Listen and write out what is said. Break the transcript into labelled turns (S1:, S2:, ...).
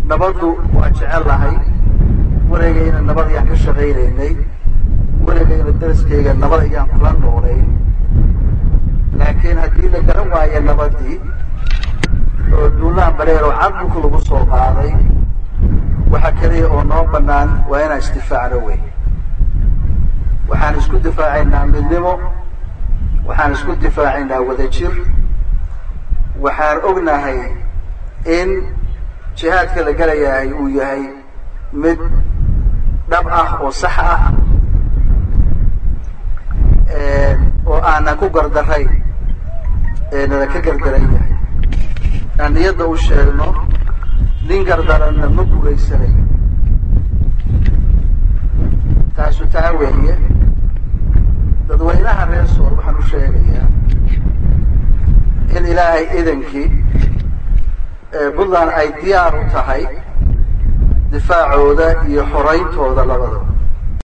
S1: nabaddu waa jecel lahay weligayna nabad ayaan ka shaqaynaynay weligayna daraskayga nabad ayaan kula noolay laakiin haddii la garan waayo nabadii oo duulaan bareer oo cadulku lagu soo qaaday waxa keliya oo noo banaan waa inaan isdifaacno wey waxaan isku difaacaynaa midnimo waxaan isku difaacaynaa wadajir waxaan ognahay in jihaadka la gelayahay uu yahay mid dhab ah oo sax ah oo aanan ku gardarayn ee nala ka gardaran yahay aan niyadda u sheegno nin gardaranna ma gugaysanayo taasu taa weeye dadweynaha reer sool waxaan u sheegayaa in ilaahay idankii puntland ay diyaar u tahay difaacooda iyo xorayntooda labadaba